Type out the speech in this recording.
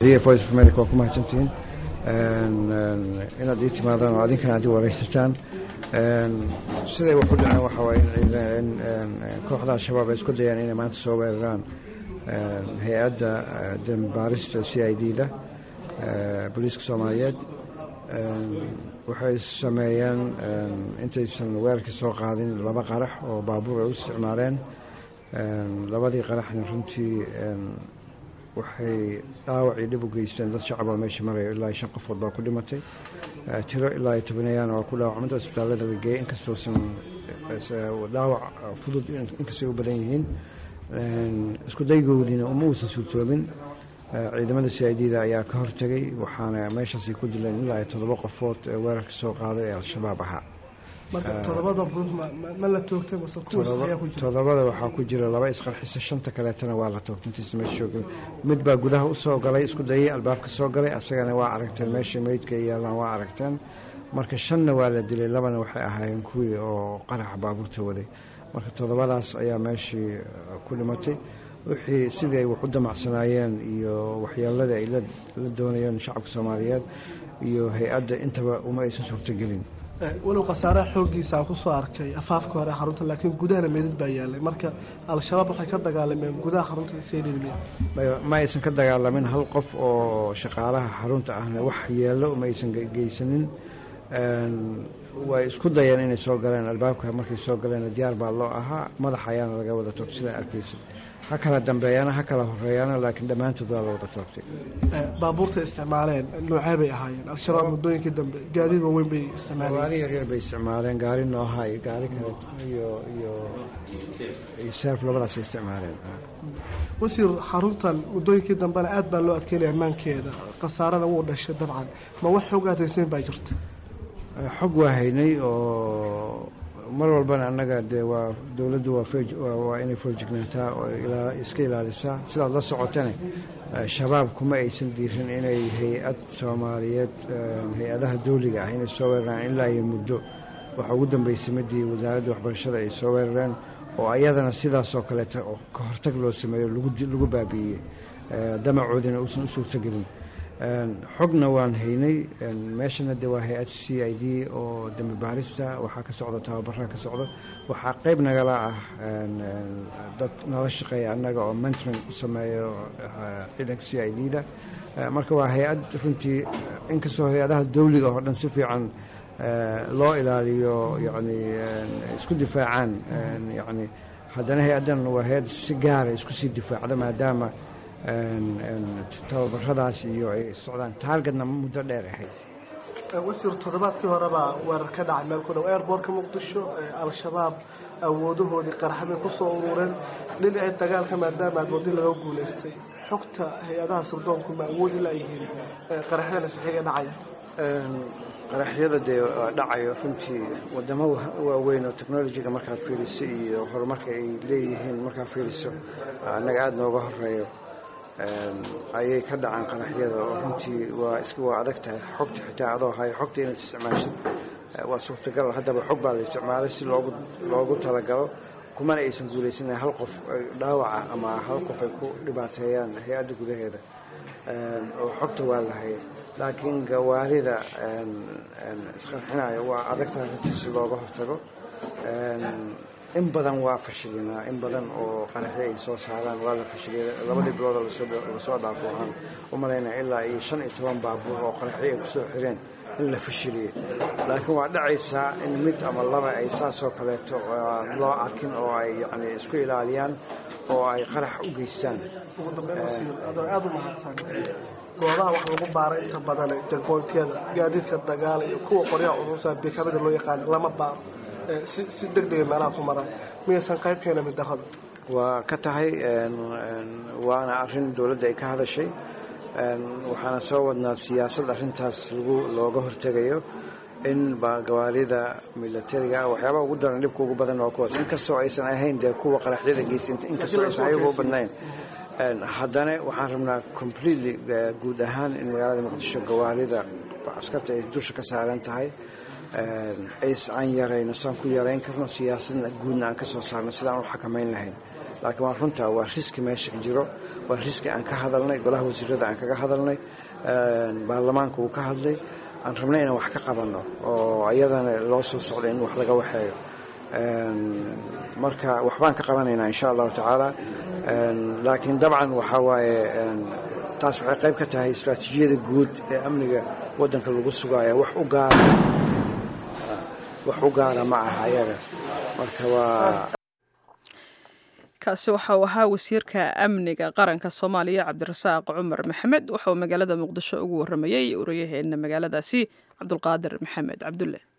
voice of america waa ku mahadsantihiin inaad ii timaadaan oo adinkana aad i waraysataan siday wax u dhaceen waxa waaye in kooxda al-shabaab ay isku dayaan inay maanta soo weeraraan hay-adda dambaarista c i d da booliiska soomaaliyeed waxay sameeyeen intaysan weerarka soo qaadin laba qarax oo baabuur ay u isticmaaleen labadii qaraxna runtii waxay dhaawacii dhib u geysteen dad shacaboo meesha maraya ilaa shan qofood baa ku dhimatay tiro ilaa tobaneeyaana waa ku dhaawacmanta isbitaallada la geeyey inkastoosan dhaawac fudud inkastay u badan yihiin isku daygoodiina uma uusan suurtoobin ciidamada c i d da ayaa ka hortegay waxaana meeshaasay ku dileen ilaa toddoba qofood ee weerarka soo qaaday ee al-shabaab ahaa todobada waxaa ku jira laba isqarxisa shanta kaleetana waa la toogtay intiisa meesha soo galay mid baa gudaha usoo galay isku dayay albaabka soo galay asagana waa aragteen meesha meydka yaalaan waa aragteen marka shanna waa la dilay labana waxay ahaayeen kuwii oo qaraxa baabuurta waday marka toddobadaas ayaa meeshii ku dhimatay wixii sidii ay wax u damacsanaayeen iyo waxyeeladii ay la doonayeen shacabka soomaaliyeed iyo hay-adda intaba uma aysan suurtogelin walow khasaaraha xooggiisa aan kusoo arkay afaafka hore xarunta laakiin gudahana meydad baa yaalay marka al-shabaab waxay ka dagaalameen gudaha xarunta seydhidmiya ma aysan ka dagaalamin hal qof oo shaqaalaha xarunta ahna wax yeello uma aysan geysanin way isku dayeen inay soo galeen albaabka markay soo galeen diyaar baa loo ahaa madax ayaana laga wada toogtay sidaa arkaysa ha kala dambeeyaana ha kala horeeyaana laakiin dhammaantood waa la wada toogtay baabuurta isticmaaleen noocee bay ahaayeen al-shabaab muddooyinkii dambe gaadiid waaweyn bay isticmaaleen gaari yaryar bay isticmaaleen gaari nooha iyo gaari kale iyo iyo iyo seef labadaasay isticmaaleen wasiir xaruntan muddooyinkii dambena aad baa loo adkeynaya ammaankeeda khasaarana wuu dhashay dabcan ma wax xoog aadaysayn baa jirta xog waa haynay oo mar walbana annaga dee waa dowladdu waa inay foorjignaataa oo iska ilaalisaa sidaad la socotane shabaab kuma aysan diirin inay hay-ad soomaaliyeed hay-adaha dawliga ah inay soo weeraraan ilaa iyo muddo waxaa ugu dambeysay midii wasaaradda waxbarashada ay soo weerareen oo ayadana sidaasoo kaleeta oo ka hortag loo sameeyo lagu baabi'iyey damacoodina uusan u suurtogelin xogna waan haynay meeshana de waa hay-ad c i d oo dambi baarista waxaa ka socda tababaraa ka socda waxaa qeyb nagala ah dad nala shaqeeya annaga oo mentoring u sameeyo ciidanka c i d da marka waa hay-ad runtii inkastoo hay-adaha dawliga oo dhan si fiican loo ilaaliyo yani isku difaacaan yani haddana hay-addan waa hay-ad si gaara isku sii difaacda maadaama tababaradaas iyo ay socdaan taargetna muddo dheer ahayd wasiir toddobaadkii horebaa weerar ka dhacay meel ku dhow airbortka muqdisho al-shabaab awoodahoodii qaraxbay ku soo urureen dhinacii dagaalka maadaama agoodi laga guulaystay xogta hay-adaha sirdoonku ma awoodi laayihiin qaraxyada saxiiga dhacaya qaraxyada dee dhacayo runtii wadamo waaweyn oo technolojiga markaad fiiriso iyo horumarka ay leeyihiin markaad fiiriso annaga aada nooga horeeyo ayay ka dhacaan qaraxyada oo runtii waa iska waa adag tahay xogta xitaa adoo hayo xogta inaad isticmaashid waa suurtagal haddaba xog baa la isticmaalay si loogu loogu talagalo kumana aysan guulaysanan hal qof dhaawaca ama hal qof ay ku dhibaateeyaan hay-adda gudaheeda oo xogta waa lahay laakiin gawaarida isqarxinaya waa adag tahay runtii si looga hortago in badan waa fashilinaa in badan oo qaraxyo ay soo saaraan waa la fashiliyay labadii bilooda lasoo dhaafo waxaan u malaynaya ilaa iyo shan iyo toban baabuur oo qaraxyo ay kusoo xireen in la fashiliyey laakiin waa dhacaysaa in mid ama laba ay saasoo kaleeto loo arkin oo ay yani isku ilaaliyaan oo ay qarax u geystaan ugu dambeyn wasiir adoo aada u mahadsan goobaha wax lagu baara inta badan jagboontyada gaadiidka dagaala iyo kuwa qoryaha curusa bikamida loo yaqaan lama baaro si deg dega meelaha ku maraan miyaysan qayb keena mid darrada waa ka tahay waana arrin dowladda ay ka hadashay waxaana soo wadnaa siyaasad arrintaas lagu looga hortegayo in gawaarida milatariga waxyaabaha ugu daran dhibka ugu badan waa kuwaas inkastoo aysan ahayn dee kuwa qaraxyada geysta inkastoo aysan ayagu u badnayn haddana waxaan rabnaa completely guud ahaan in magaalada muqdisho gawaarida askarta ay dusha ka saaran tahay ays aan yarayno saan ku yarayn karno siyaasadna guudna aan ka soo saarno sidaan u xakamayn lahayn laakiin waa runtaa waa riski meesha jiro waa riski aan ka hadalnay golaha wasiirada aan kaga hadalnay baarlamaanka uu ka hadlay aan rabnay inaan wax ka qabanno oo ayadana loo soo socday in wax laga waxeeyo marka waxbaan ka qabanaynaa insha allahu tacaala laakiin dabcan waxaa waaye taas waxay qayb ka tahay istraatiijiyada guud ee amniga waddanka lagu sugaaya wax u gaara wax u gaara ma aha ayaga marka waa kaasi waxa uu ahaa wasiirka amniga qaranka soomaaliya cabdirasaaq cumar maxamed waxa uu magaalada muqdisho ugu waramayey wariyaheena magaaladaasi cabdulqaadir maxamed cabdulle